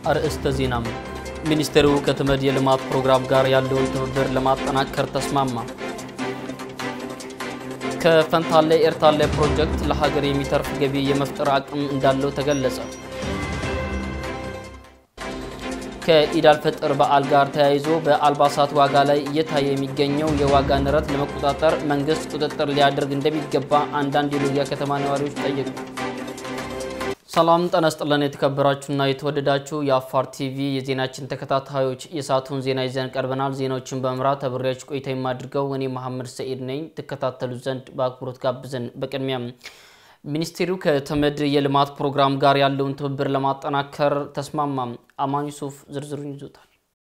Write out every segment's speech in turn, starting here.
አርዕስተ ዜናም ሚኒስቴሩ ከተመድ የልማት ፕሮግራም ጋር ያለውን ትብብር ለማጠናከር ተስማማ። ከፈንታሌ ኤርታሌ ፕሮጀክት ለሀገር የሚተርፍ ገቢ የመፍጠር አቅም እንዳለው ተገለጸ። ከኢድ አልፈጥር በዓል ጋር ተያይዞ በአልባሳት ዋጋ ላይ እየታየ የሚገኘው የዋጋ ንረት ለመቆጣጠር መንግስት ቁጥጥር ሊያደርግ እንደሚገባ አንዳንድ የሎጊያ ከተማ ነዋሪዎች ጠየቁ። ሰላም ጤና ይስጥልን። የተከበራችሁና የተወደዳችሁ የአፋር ቲቪ የዜናችን ተከታታዮች የሰዓቱን ዜና ይዘን ቀርበናል። ዜናዎችን በመምራት አብሬያችሁ ቆይታ የማድርገው እኔ መሐመድ ሰኢድ ነኝ። ትከታተሉ ዘንድ በአክብሮት ጋብዘን። በቅድሚያም ሚኒስቴሩ ከተመድ የልማት ፕሮግራም ጋር ያለውን ትብብር ለማጠናከር ተስማማም። አማን ዩሱፍ ዝርዝሩን ይዞታል።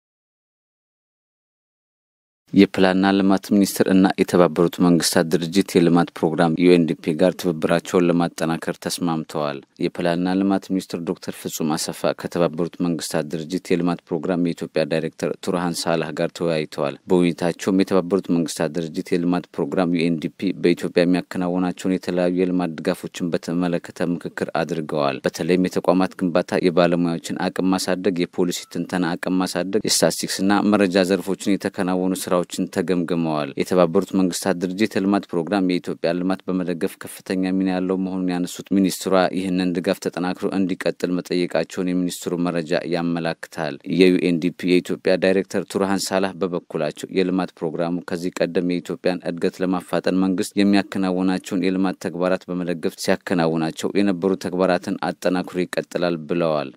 የፕላንና ልማት ሚኒስቴር እና የተባበሩት መንግስታት ድርጅት የልማት ፕሮግራም ዩኤንዲፒ ጋር ትብብራቸውን ለማጠናከር ተስማምተዋል። የፕላንና ልማት ሚኒስትር ዶክተር ፍጹም አሰፋ ከተባበሩት መንግስታት ድርጅት የልማት ፕሮግራም የኢትዮጵያ ዳይሬክተር ቱርሃን ሳላህ ጋር ተወያይተዋል። በውይይታቸውም የተባበሩት መንግስታት ድርጅት የልማት ፕሮግራም ዩኤንዲፒ በኢትዮጵያ የሚያከናውናቸውን የተለያዩ የልማት ድጋፎችን በተመለከተ ምክክር አድርገዋል። በተለይም የተቋማት ግንባታ፣ የባለሙያዎችን አቅም ማሳደግ፣ የፖሊሲ ትንተና አቅም ማሳደግ፣ የስታቲስቲክስና መረጃ ዘርፎችን የተከናወኑ ስራ ስራዎችን ተገምግመዋል። የተባበሩት መንግስታት ድርጅት የልማት ፕሮግራም የኢትዮጵያ ልማት በመደገፍ ከፍተኛ ሚና ያለው መሆኑን ያነሱት ሚኒስትሯ ይህንን ድጋፍ ተጠናክሮ እንዲቀጥል መጠየቃቸውን የሚኒስትሩ መረጃ ያመላክታል። የዩኤንዲፒ የኢትዮጵያ ዳይሬክተር ቱርሃን ሳላህ በበኩላቸው የልማት ፕሮግራሙ ከዚህ ቀደም የኢትዮጵያን እድገት ለማፋጠን መንግስት የሚያከናውናቸውን የልማት ተግባራት በመደገፍ ሲያከናውናቸው የነበሩ ተግባራትን አጠናክሮ ይቀጥላል ብለዋል።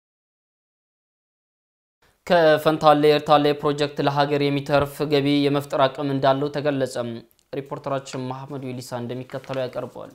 ከፈንታሌ ኤርታሌ ፕሮጀክት ለሀገር የሚተርፍ ገቢ የመፍጠር አቅም እንዳለው ተገለጸ። ሪፖርተራችን መሐመዱ ኢሊሳ እንደሚከተለው ያቀርበዋል።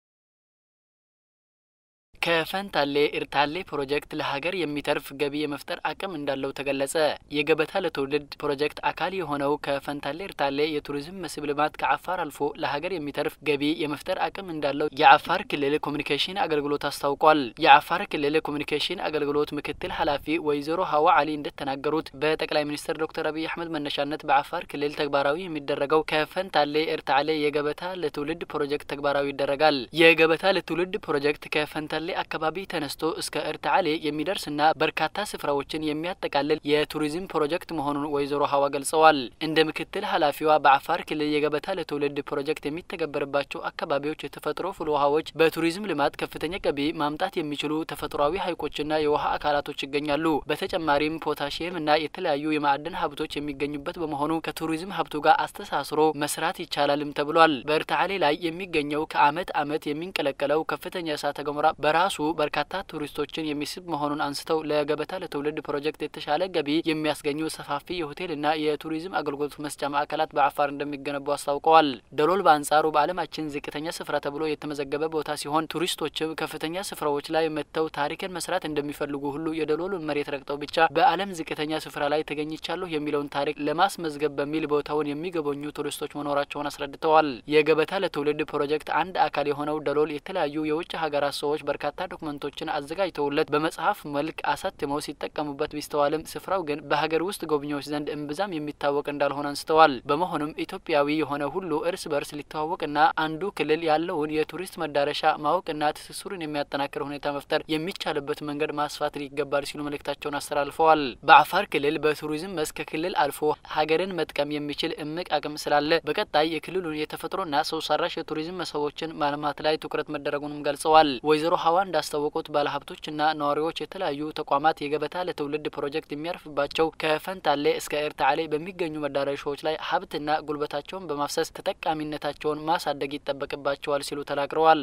ከፈንታሌ ኤርታሌ ፕሮጀክት ለሀገር የሚተርፍ ገቢ የመፍጠር አቅም እንዳለው ተገለጸ። የገበታ ለትውልድ ፕሮጀክት አካል የሆነው ከፈንታሌ ኤርታሌ የቱሪዝም መስህብ ልማት ከአፋር አልፎ ለሀገር የሚተርፍ ገቢ የመፍጠር አቅም እንዳለው የአፋር ክልል ኮሚኒኬሽን አገልግሎት አስታውቋል። የአፋር ክልል ኮሚኒኬሽን አገልግሎት ምክትል ኃላፊ ወይዘሮ ሀዋ አሊ እንደተናገሩት በጠቅላይ ሚኒስትር ዶክተር አብይ አህመድ መነሻነት በአፋር ክልል ተግባራዊ የሚደረገው ከፈንታሌ ኤርታሌ የገበታ ለትውልድ ፕሮጀክት ተግባራዊ ይደረጋል። የገበታ ለትውልድ ፕሮጀክት ከፈንታሌ አካባቢ ተነስቶ እስከ ኤርታሌ የሚደርስና በርካታ ስፍራዎችን የሚያጠቃልል የቱሪዝም ፕሮጀክት መሆኑን ወይዘሮ ሀዋ ገልጸዋል። እንደ ምክትል ኃላፊዋ በአፋር ክልል የገበታ ለትውልድ ፕሮጀክት የሚተገበርባቸው አካባቢዎች የተፈጥሮ ፍል ውሃዎች በቱሪዝም ልማት ከፍተኛ ገቢ ማምጣት የሚችሉ ተፈጥሯዊ ሐይቆችና የውሃ አካላቶች ይገኛሉ። በተጨማሪም ፖታሽየም እና የተለያዩ የማዕድን ሀብቶች የሚገኙበት በመሆኑ ከቱሪዝም ሀብቱ ጋር አስተሳስሮ መስራት ይቻላልም ተብሏል። በኤርታሌ ላይ የሚገኘው ከአመት አመት የሚንቀለቀለው ከፍተኛ እሳተ ገሞራ በራሱ በርካታ ቱሪስቶችን የሚስብ መሆኑን አንስተው ለገበታ ለትውልድ ፕሮጀክት የተሻለ ገቢ የሚያስገኙ ሰፋፊ የሆቴልና የቱሪዝም አገልግሎት መስጫ ማዕከላት በአፋር እንደሚገነቡ አስታውቀዋል። ደሎል በአንጻሩ በዓለማችን ዝቅተኛ ስፍራ ተብሎ የተመዘገበ ቦታ ሲሆን ቱሪስቶችም ከፍተኛ ስፍራዎች ላይ መጥተው ታሪክን መስራት እንደሚፈልጉ ሁሉ የደሎልን መሬት ረግጠው ብቻ በዓለም ዝቅተኛ ስፍራ ላይ ተገኝቻለሁ የሚለውን ታሪክ ለማስመዝገብ በሚል ቦታውን የሚጎበኙ ቱሪስቶች መኖራቸውን አስረድተዋል። የገበታ ለትውልድ ፕሮጀክት አንድ አካል የሆነው ደሎል የተለያዩ የውጭ ሀገራት ሰዎች በርካታ ዶክመንቶችን አዘጋጅተውለት በመጽሐፍ መልክ አሳትመው ሲጠቀሙበት ቢስተዋልም ስፍራው ግን በሀገር ውስጥ ጎብኚዎች ዘንድ እምብዛም የሚታወቅ እንዳልሆነ አንስተዋል። በመሆኑም ኢትዮጵያዊ የሆነ ሁሉ እርስ በርስ ሊተዋወቅና አንዱ ክልል ያለውን የቱሪስት መዳረሻ ማወቅና ትስስሩን የሚያጠናክር ሁኔታ መፍጠር የሚቻልበት መንገድ ማስፋት ይገባል ሲሉ መልእክታቸውን አስተላልፈዋል። በአፋር ክልል በቱሪዝም መስክ ከክልል አልፎ ሀገርን መጥቀም የሚችል እምቅ አቅም ስላለ በቀጣይ የክልሉን የተፈጥሮና ሰው ሰራሽ የቱሪዝም መስህቦችን ማልማት ላይ ትኩረት መደረጉንም ገልጸዋል። ወይዘሮ ሀዋ እንዳስታወቁት ባለሀብቶችና ነዋሪዎች የተለያዩ ተቋማት የገበታ ለትውልድ ፕሮጀክት የሚያርፍባቸው ከፈንታሌ እስከ ኤርታሌ በሚገኙ መዳረሻዎች ላይ ሀብትና ጉልበታቸውን በማፍሰስ ተጠቃሚነታቸውን ማሳደግ ይጠበቅባቸዋል ሲሉ ተናግረዋል።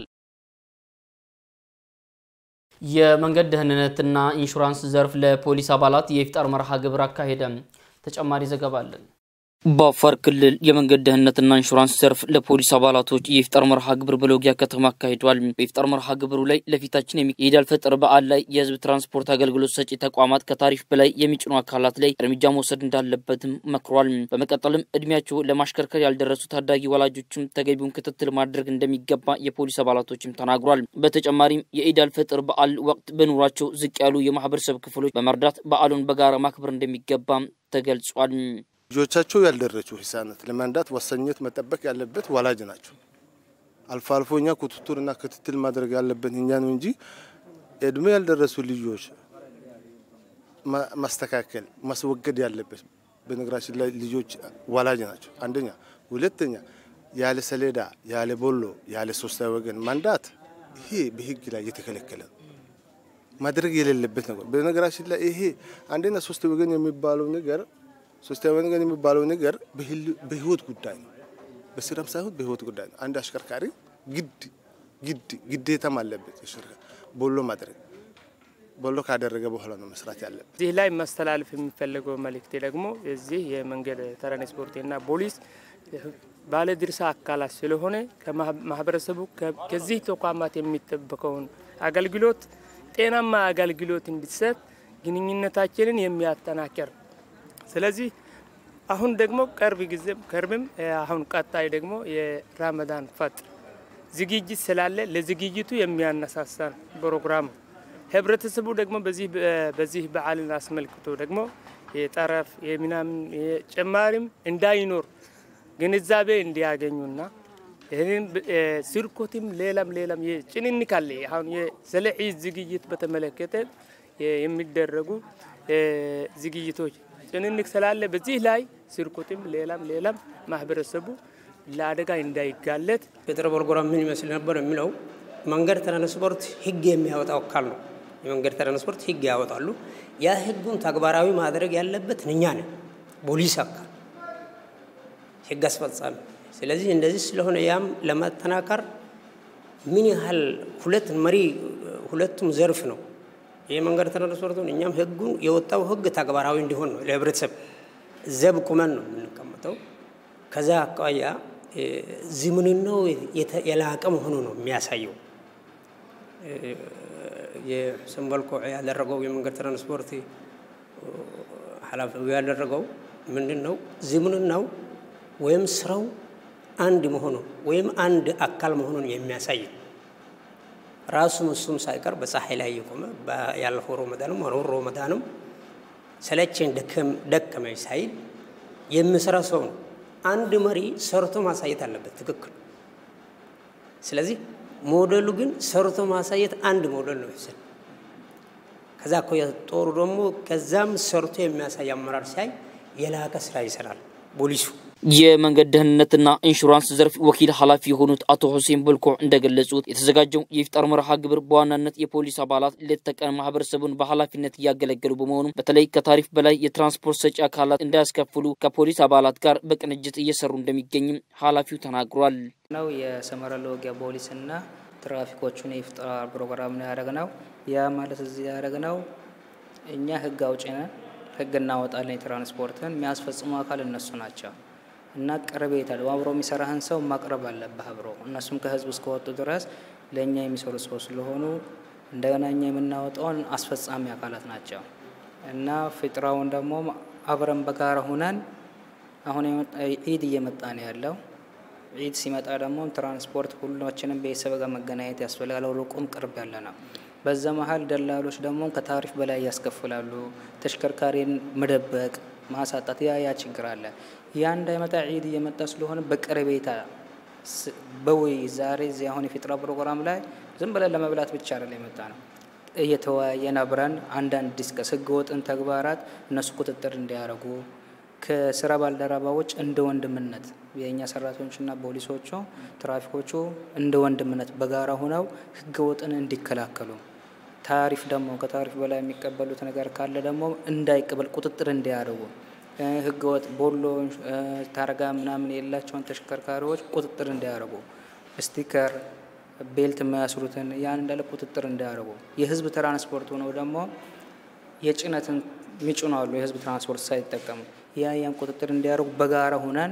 የመንገድ ደህንነትና ኢንሹራንስ ዘርፍ ለፖሊስ አባላት የኢፍጣር መርሃ ግብር አካሄደ። ተጨማሪ ዘገባ አለን። በአፋር ክልል የመንገድ ደህንነትና ኢንሹራንስ ዘርፍ ለፖሊስ አባላቶች የኢፍጣር መርሃ ግብር በሎጊያ ከተማ አካሂዷል። በኢፍጣር መርሃ ግብሩ ላይ ለፊታችን የኢድ አልፈጥር በዓል ላይ የህዝብ ትራንስፖርት አገልግሎት ሰጪ ተቋማት ከታሪፍ በላይ የሚጭኑ አካላት ላይ እርምጃ መውሰድ እንዳለበትም መክሯል። በመቀጠልም እድሜያቸው ለማሽከርከር ያልደረሱ ታዳጊ ወላጆችም ተገቢውን ክትትል ማድረግ እንደሚገባ የፖሊስ አባላቶችም ተናግሯል። በተጨማሪም የኢድ አልፈጥር በዓል ወቅት በኑሯቸው ዝቅ ያሉ የማህበረሰብ ክፍሎች በመርዳት በዓሉን በጋራ ማክበር እንደሚገባም ተገልጿል። ልጆቻቸው ያልደረሱ ህጻናት ለመንዳት ወሳኝነት መጠበቅ ያለበት ወላጅ ናቸው። አልፎ አልፎ እኛ ቁጥጥርና ክትትል ማድረግ ያለበት እኛ ነው እንጂ እድሜ ያልደረሱ ልጆች ማስተካከል ማስወገድ ያለበት በነገራችን ላይ ልጆች ወላጅ ናቸው። አንደኛ፣ ሁለተኛ ያለ ሰሌዳ ያለ ቦሎ ያለ ሶስተኛ ወገን ማንዳት ይሄ በህግ ላይ የተከለከለ ነው። ማድረግ የሌለበት ነገር በነገራችን ላይ ይሄ አንደኛ ሶስት ወገን የሚባለው ነገር ሶስተኛ ወገን የሚባለው ነገር በህይወት ጉዳይ ነው። በስራም ሳይሆን በህይወት ጉዳይ ነው። አንድ አሽከርካሪ ግድ ግድ ግዴታም አለበት አሽከርካሪ ቦሎ ማድረግ ቦሎ ካደረገ በኋላ ነው መስራት ያለበት። እዚህ ላይ ማስተላለፍ የሚፈለገው መልእክቴ ደግሞ እዚህ የመንገድ ትራንስፖርትና ፖሊስ ባለድርሻ አካላት ስለሆነ ከማህበረሰቡ ከዚህ ተቋማት የሚጠበቀውን አገልግሎት ጤናማ አገልግሎት እንዲሰጥ ግንኙነታችንን የሚያጠናክር ስለዚህ አሁን ደግሞ ቅርብ ጊዜም ቅርብም አሁን ቀጣይ ደግሞ የራመዳን ፈጥር ዝግጅት ስላለ ለዝግጅቱ የሚያነሳሳ ፕሮግራም ህብረተሰቡ ደግሞ በዚህ በዚህ በዓልን አስመልክቶ ደግሞ የጠረፍ የምናምን ጭማሪም እንዳይኖር ግንዛቤ እንዲያገኙና ይህንን ስርኮትም ሌላም ሌላም ጭንንቅ አለ። አሁን ስለ ዒድ ዝግጅት በተመለከተ የሚደረጉ ዝግጅቶች ጭንንቅ ስላለ በዚህ ላይ ስርኮትም ሌላም ሌላም ማህበረሰቡ ለአደጋ እንዳይጋለጥ የጥር ፕሮግራም ምን ይመስል ነበር የሚለው መንገድ ትራንስፖርት ህግ የሚያወጣው አካል ነው። የመንገድ ትራንስፖርት ህግ ያወጣሉ። ያ ህጉን ተግባራዊ ማድረግ ያለበት እኛ ነን፣ ፖሊስ አካል ህግ አስፈጻሚ። ስለዚህ እንደዚህ ስለሆነ ያም ለማጠናከር ምን ያህል ሁለት መሪ ሁለቱም ዘርፍ ነው የመንገድ ትራንስፖርቱን እኛም ህጉን የወጣው ህግ ተግባራዊ እንዲሆን ነው ለህብረተሰብ ዘብ ቁመን ነው የምንቀመጠው። ከዛ አኳያ ዝምንናው የላቀ መሆኑ ነው የሚያሳየው። የሁሴን በልኮ ያደረገው የመንገድ ትራንስፖርት ኃላፊው ያደረገው ምንድን ነው? ዝምንናው ወይም ስራው አንድ መሆኑ ወይም አንድ አካል መሆኑን የሚያሳይ ራሱም እሱም ሳይቀር በፀሐይ ላይ የቆመ ያለፈው ሮመዳንም ሆነ ሮመዳንም ሰለቸኝ ደከመኝ ሳይል የሚሰራ ሰው ነው። አንድ መሪ ሰርቶ ማሳየት አለበት። ትክክል። ስለዚህ ሞዴሉ ግን ሰርቶ ማሳየት አንድ ሞዴል ነው ይወስድ። ከዛ እኮ ጦሩ ደግሞ ከዛም ሰርቶ የሚያሳይ አመራር ሲያይ የላቀ ስራ ይሰራል ፖሊሱ። የመንገድ ደህንነትና ኢንሹራንስ ዘርፍ ወኪል ኃላፊ የሆኑት አቶ ሁሴን በልኮ እንደገለጹት የተዘጋጀው የኢፍጣር መርሃ ግብር በዋናነት የፖሊስ አባላት ሌት ተቀን ማህበረሰቡን በኃላፊነት እያገለገሉ በመሆኑ በተለይ ከታሪፍ በላይ የትራንስፖርት ሰጪ አካላት እንዳያስከፍሉ ከፖሊስ አባላት ጋር በቅንጅት እየሰሩ እንደሚገኝም ኃላፊው ተናግሯል። ነው የሰመራ ለወጊያ ፖሊስና ትራፊኮቹን የኢፍጣር ፕሮግራም ነው ያደረግነው። ያ ማለት እዚህ ያደረግነው እኛ ህግ አውጪ ነን፣ ህግ እናወጣለን። የትራንስፖርትን የሚያስፈጽሙ አካል እነሱ ናቸው እና ቀረቤታ አብሮ የሚሰራህን ሰው ማቅረብ አለብህ አብሮ እነሱም ከህዝብ እስከወጡ ድረስ ለእኛ የሚሰሩ ሰው ስለሆኑ እንደገና እኛ የምናወጣውን አስፈጻሚ አካላት ናቸው እና ፍጥራውን ደግሞ አብረን በጋራ ሁነን አሁን ዒድ እየመጣ ነው ያለው። ዒድ ሲመጣ ደግሞ ትራንስፖርት ሁላችንም ቤተሰብ ጋር መገናኘት ያስፈልጋል። ሩቁም ቅርብ ያለ ነው። በዛ መሀል ደላሎች ደግሞ ከታሪፍ በላይ ያስከፍላሉ። ተሽከርካሪን መደበቅ ማሳጣት ያ ያ ችግር አለ። ያ እንዳይመጣ ዒድ እየመጣ ስለሆነ በቀረቤታ በውይ ዛሬ እዚህ አሁን የፊጥራ ፕሮግራም ላይ ዝም ብለን ለመብላት ብቻ አይደለም የመጣ ነው። እየተወያየን አብረን አንዳንድ ዲስከስ ህገወጥን ተግባራት እነሱ ቁጥጥር እንዲያደርጉ ከስራ ባልደረባዎች እንደ ወንድምነት የእኛ ሰራተኞችና ፖሊሶቹ ትራፊኮቹ እንደ ወንድምነት በጋራ ሆነው ህገወጥን እንዲከላከሉ ታሪፍ ደግሞ ከታሪፍ በላይ የሚቀበሉት ነገር ካለ ደግሞ እንዳይቀበል ቁጥጥር እንዲያደርጉ ህገወጥ ቦሎ ታርጋ ምናምን የሌላቸውን ተሽከርካሪዎች ቁጥጥር እንዲያደርጉ ስቲከር ቤልት የማያስሩትን ያን እንዳለ ቁጥጥር እንዲያደርጉ የህዝብ ትራንስፖርት ሆነው ደግሞ የጭነትን ሚጭኑ አሉ የህዝብ ትራንስፖርት ሳይጠቀሙ ያ ያን ቁጥጥር እንዲያደርጉ በጋራ ሆነን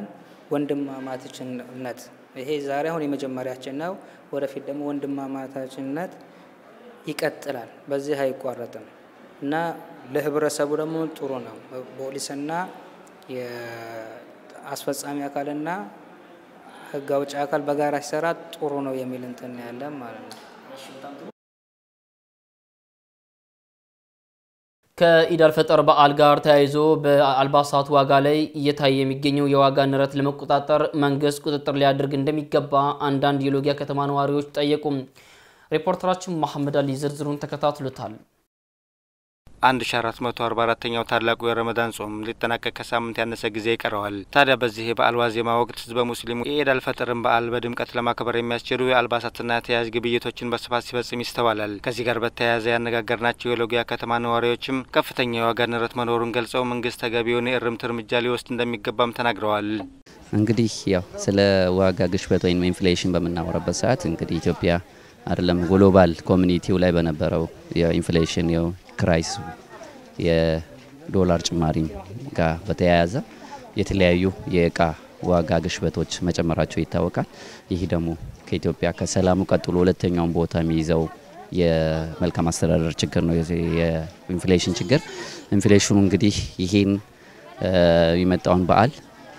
ወንድማማችነት ይሄ ዛሬ አሁን የመጀመሪያችን ነው። ወደፊት ደግሞ ወንድማማታችነት ይቀጥላል። በዚህ አይቋረጥም እና ለህብረተሰቡ ደግሞ ጥሩ ነው። ፖሊስና የአስፈጻሚ አካልና ህግ አውጭ አካል በጋራ ሲሰራ ጥሩ ነው የሚል እንትን ያለን ማለት ነው። ከኢድ አልፈጠር በዓል ጋር ተያይዞ በአልባሳት ዋጋ ላይ እየታየ የሚገኘው የዋጋ ንረት ለመቆጣጠር መንግስት ቁጥጥር ሊያደርግ እንደሚገባ አንዳንድ የሎጊያ ከተማ ነዋሪዎች ጠየቁም። ሪፖርተራችን መሐመድ አሊ ዝርዝሩን ተከታትሎታል። 1444ኛው ታላቁ የረመዳን ጾም ሊጠናቀቅ ከሳምንት ያነሰ ጊዜ ይቀረዋል። ታዲያ በዚህ የበዓል ዋዜማ ወቅት ህዝበ ሙስሊሙ የኢድ አልፈጥርን በዓል በድምቀት ለማክበር የሚያስችሉ የአልባሳትና ተያያዥ ግብይቶችን በስፋት ሲፈጽም ይስተዋላል። ከዚህ ጋር በተያያዘ ያነጋገርናቸው የሎጊያ ከተማ ነዋሪዎችም ከፍተኛ የዋጋ ንረት መኖሩን ገልጸው መንግስት ተገቢውን የእርምት እርምጃ ሊወስድ እንደሚገባም ተናግረዋል። እንግዲህ ያው ስለ ዋጋ ግሽበት ወይም ኢንፍሌሽን በምናወራበት ሰዓት እንግዲህ ኢትዮጵያ አይደለም ግሎባል ኮሚኒቲው ላይ በነበረው የኢንፍሌሽን የክራይስ የዶላር ጭማሪም ጋር በተያያዘ የተለያዩ የእቃ ዋጋ ግሽበቶች መጨመራቸው ይታወቃል። ይህ ደግሞ ከኢትዮጵያ ከሰላሙ ቀጥሎ ሁለተኛውን ቦታ የሚይዘው የመልካም አስተዳደር ችግር ነው፣ የኢንፍሌሽን ችግር። ኢንፍሌሽኑ እንግዲህ ይሄን የመጣውን በዓል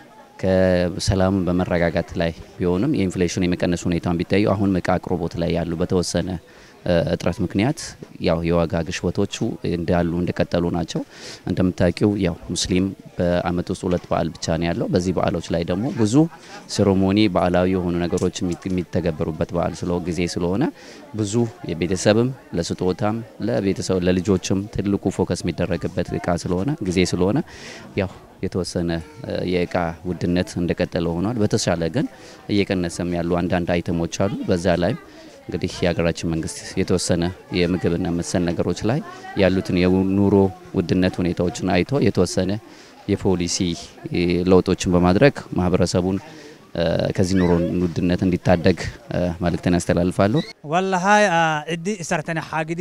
ከሰላም በመረጋጋት ላይ ቢሆንም የኢንፍሌሽን የመቀነስ ሁኔታን ቢታዩ አሁን እቃ አቅርቦት ላይ ያሉ በተወሰነ እጥረት ምክንያት ያው የዋጋ ግሽበቶቹ እንዳሉ እንደቀጠሉ ናቸው። እንደምታውቂው ያው ሙስሊም በአመት ውስጥ ሁለት በዓል ብቻ ነው ያለው። በዚህ በዓሎች ላይ ደግሞ ብዙ ሴሮሞኒ በዓላዊ የሆኑ ነገሮች የሚተገበሩበት በዓል ስለ ጊዜ ስለሆነ ብዙ የቤተሰብም ለስጦታም ለቤተሰብ ለልጆችም ትልቁ ፎከስ የሚደረግበት እቃ ስለሆነ ጊዜ ስለሆነ ያው የተወሰነ የእቃ ውድነት እንደቀጠለ ሆኗል። በተሻለ ግን እየቀነሰም ያሉ አንዳንድ አይተሞች አሉ። በዛ ላይም እንግዲህ የሀገራችን መንግስት የተወሰነ የምግብና መሰል ነገሮች ላይ ያሉትን የኑሮ ውድነት ሁኔታዎችን አይቶ የተወሰነ የፖሊሲ ለውጦችን በማድረግ ማህበረሰቡን ከዚህ ኑሮ ውድነት እንዲታደግ መልእክትን ያስተላልፋሉ። ወላሂ ዕዲ ሰርተነ ሓግዲ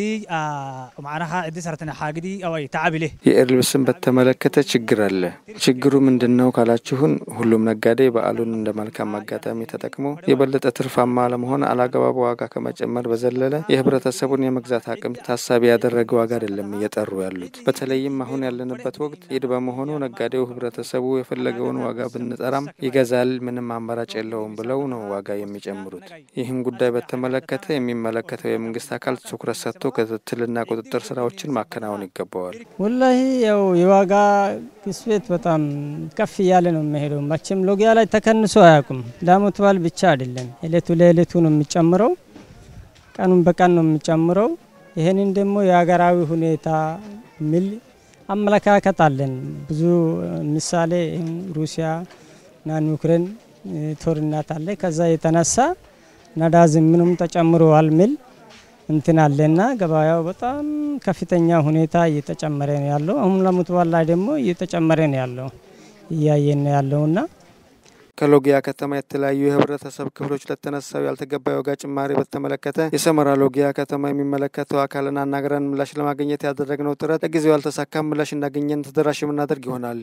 ማዕናኻ ዕዲ ሰርተነ ሓግዲ አወይ ተዓቢሌ የኢድ ልብስን በተመለከተ ችግር አለ። ችግሩ ምንድን ነው ካላችሁን፣ ሁሉም ነጋዴ በዓሉን እንደ መልካም አጋጣሚ ተጠቅሞ የበለጠ ትርፋማ ለመሆን አላግባብ ዋጋ ከመጨመር በዘለለ የህብረተሰቡን የመግዛት አቅም ታሳቢ ያደረገ ዋጋ አይደለም እየጠሩ ያሉት። በተለይም አሁን ያለንበት ወቅት ኢድ በመሆኑ ነጋዴው ህብረተሰቡ የፈለገውን ዋጋ ብንጠራም ይገዛል፣ ምንም አማራጭ የለውም ብለው ነው ዋጋ የሚጨምሩት። ይህን ጉዳይ በተመለከተ የሚመለከተው የመንግስት አካል ትኩረት ሰጥቶ ክትትልና ቁጥጥር ስራዎችን ማከናወን ይገባዋል። ወላሂ ያው የዋጋ ግሽበት በጣም ከፍ እያለ ነው የሚሄደው። መቼም ሎጊያ ላይ ተከንሶ አያውቁም። ለዓመት በዓል ብቻ አይደለም፣ እለቱ ለእለቱ ነው የሚጨምረው፣ ቀኑን በቀን ነው የሚጨምረው። ይህንን ደግሞ የሀገራዊ ሁኔታ የሚል አመለካከት አለን። ብዙ ምሳሌ ሩሲያ እና ዩክሬን ጦርነት አለ። ከዛ የተነሳ ነዳጅ ምንም ተጨምሯል ሚል እንትን አለና ገበያው በጣም ከፍተኛ ሁኔታ እየተጨመረ ነው ያለው። አሁን ለዓመት በዓል ላይ ደግሞ እየተጨመረ ነው ያለው እያየን ነው ያለውና ከሎጊያ ከተማ የተለያዩ የህብረተሰብ ክፍሎች ለተነሳው ያልተገባ የዋጋ ጭማሪ በተመለከተ የሰመራ ሎጊያ ከተማ የሚመለከተው አካልን አናግረን ምላሽ ለማግኘት ያደረግነው ጥረት ለጊዜው ያልተሳካም። ምላሽ እንዳገኘን ተደራሽ የምናደርግ ይሆናል።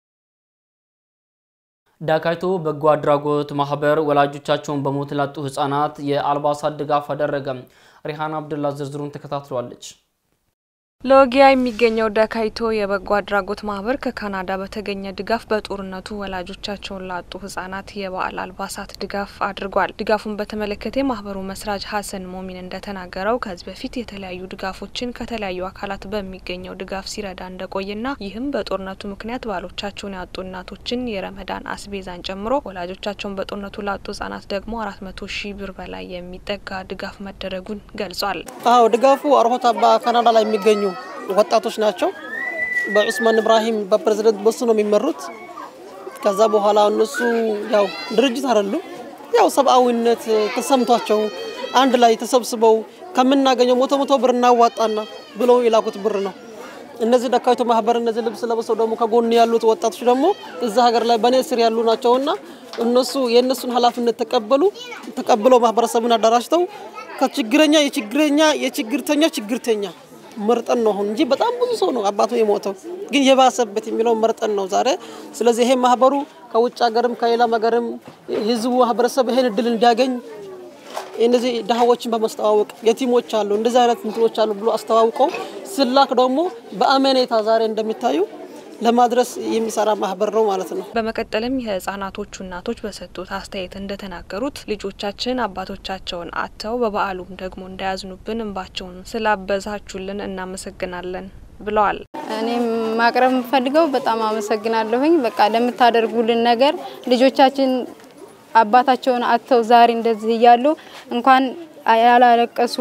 ዳካይቶ በጎ አድራጎት ማህበር ወላጆቻቸውን በሞት ላጡ ህጻናት የአልባሳት ድጋፍ አደረገ። ሪሃና አብዱላ ዝርዝሩን ተከታትሏለች። ሎጊያ የሚገኘው ዳካይቶ የበጎ አድራጎት ማህበር ከካናዳ በተገኘ ድጋፍ በጦርነቱ ወላጆቻቸውን ላጡ ህጻናት የበዓል አልባሳት ድጋፍ አድርጓል። ድጋፉን በተመለከተ የማህበሩ መስራች ሀሰን ሞሚን እንደተናገረው ከዚህ በፊት የተለያዩ ድጋፎችን ከተለያዩ አካላት በሚገኘው ድጋፍ ሲረዳ እንደቆየና ይህም በጦርነቱ ምክንያት ባሎቻቸውን ያጡ እናቶችን የረመዳን አስቤዛን ጨምሮ ወላጆቻቸውን በጦርነቱ ላጡ ህጻናት ደግሞ አራት መቶ ሺህ ብር በላይ የሚጠጋ ድጋፍ መደረጉን ገልጿል። አዎ ድጋፉ አርሆታ በካናዳ ላይ የሚገኙ ወጣቶች ናቸው። በዑስማን ኢብራሂም በፕሬዝደንት በሱ ነው የሚመሩት። ከዛ በኋላ እነሱ ያው ድርጅት አይደሉም፣ ያው ሰብአዊነት ተሰምቷቸው አንድ ላይ ተሰብስበው ከምናገኘው መቶ መቶ ብር እናዋጣና ብለው የላኩት ብር ነው። እነዚህ ዳካይቶ ማህበር እነዚህ ልብስ ለብሰው ደግሞ ከጎን ያሉት ወጣቶች ደግሞ እዛ ሀገር ላይ በእኔ ስር ያሉ ናቸውና እነሱ የእነሱን ኃላፊነት ተቀበሉ ተቀብለው ማህበረሰቡን አደራጅተው ከችግረኛ የችግረኛ የችግርተኛ ችግርተኛ መርጠን ነው አሁን እንጂ በጣም ብዙ ሰው ነው አባቱ የሞተው ግን የባሰበት የሚለው መርጠን ነው ዛሬ። ስለዚህ ይሄ ማህበሩ ከውጭ ሀገርም ከሌላም ሀገርም ህዝቡ ማህበረሰብ ይሄን እድል እንዲያገኝ እነዚህ ድሃዎችን በማስተዋወቅ የቲሞች አሉ እንደዚህ አይነት እንትኖች አሉ ብሎ አስተዋውቀው ስላክ ደግሞ በአመኔታ ዛሬ እንደሚታዩ ለማድረስ የሚሰራ ማህበር ነው ማለት ነው። በመቀጠልም የህጻናቶቹ እናቶች በሰጡት አስተያየት እንደተናገሩት ልጆቻችን አባቶቻቸውን አጥተው በበዓሉም ደግሞ እንዳያዝኑብን እንባቸውን ስላበዛችሁልን እናመሰግናለን ብለዋል። እኔም ማቅረብ የምፈልገው በጣም አመሰግናለሁኝ። በቃ ለምታደርጉልን ነገር ልጆቻችን አባታቸውን አጥተው ዛሬ እንደዚህ እያሉ እንኳን ያላለቀሱ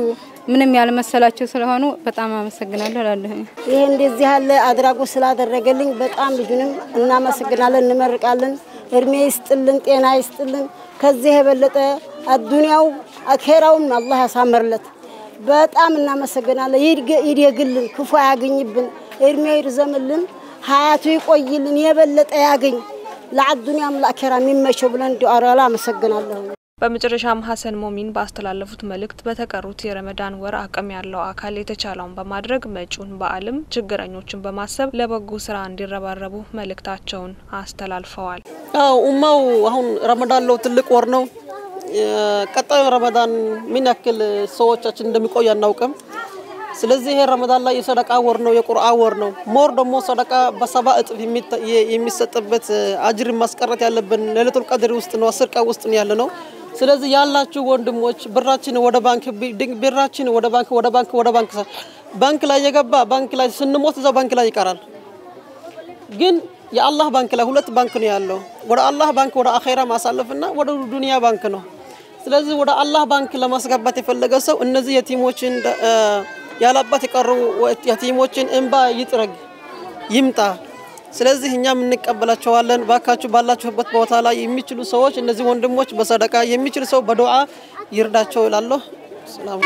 ምንም ያልመሰላቸው ስለሆኑ በጣም አመሰግናለሁ እላለሁ። ይህ እንደዚህ ያለ አድራጎት ስላደረገልኝ በጣም ልጁንም እናመሰግናለን፣ እንመርቃለን። እድሜ ይስጥልን፣ ጤና ይስጥልን። ከዚህ የበለጠ አዱንያው አኼራውም አላህ ያሳምርለት። በጣም እናመሰግናለን። ይደግልን፣ ክፉ አያገኝብን፣ እድሜ ይርዘምልን፣ ሀያቱ ይቆይልን፣ የበለጠ ያገኝ ለአዱንያም ለአኼራ የሚመቸው ብለን እንዲአራላ አመሰግናለሁ። በመጨረሻም ሀሰን ሞሚን ባስተላለፉት መልእክት በተቀሩት የረመዳን ወር አቅም ያለው አካል የተቻለውን በማድረግ መጪውን በዓልም ችግረኞችን በማሰብ ለበጎ ስራ እንዲረባረቡ መልእክታቸውን አስተላልፈዋል። አው ኡማው አሁን ረመዳን ለው ትልቅ ወር ነው። ቀጣዩ ረመዳን ምን ያክል ሰዎቻችን እንደሚቆይ አናውቅም። ስለዚህ ይሄ ረመዳን ላይ የሰደቃ ወር ነው፣ የቁርአን ወር ነው። ሞር ደግሞ ሰደቃ በሰባ እጥፍ የሚሰጥበት አጅር ማስቀረት ያለብን ሌሊቱል ቀድር ውስጥ ነው፣ አስር ቀን ውስጥ ነው ያለ ነው። ስለዚህ ያላችሁ ወንድሞች ብራችን ወደ ባንክ ብራችን ወደ ባንክ ወደ ባንክ ወደ ባንክ ባንክ ላይ የገባ ባንክ ላይ ስንሞት እዛው ባንክ ላይ ይቀራል። ግን የአላህ ባንክ ላይ ሁለት ባንክ ነው ያለው። ወደ አላህ ባንክ ወደ አኼራ ማሳለፍና ወደ ዱንያ ባንክ ነው። ስለዚህ ወደ አላህ ባንክ ለማስገባት የፈለገ ሰው እነዚህ የቲሞችን ያላባት የቀሩ የቲሞችን እንባ ይጥረግ ይምጣ። ስለዚህ እኛም እንቀበላቸዋለን። ባካችሁ ባላችሁበት ቦታ ላይ የሚችሉ ሰዎች እነዚህ ወንድሞች በሰደቃ የሚችል ሰው በዱዓ ይርዳቸው እላለሁ። ሰላም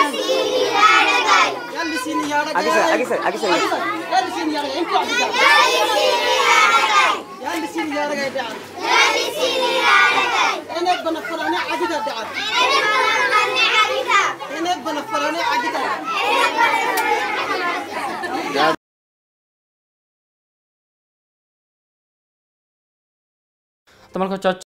ተመልካቾቻችን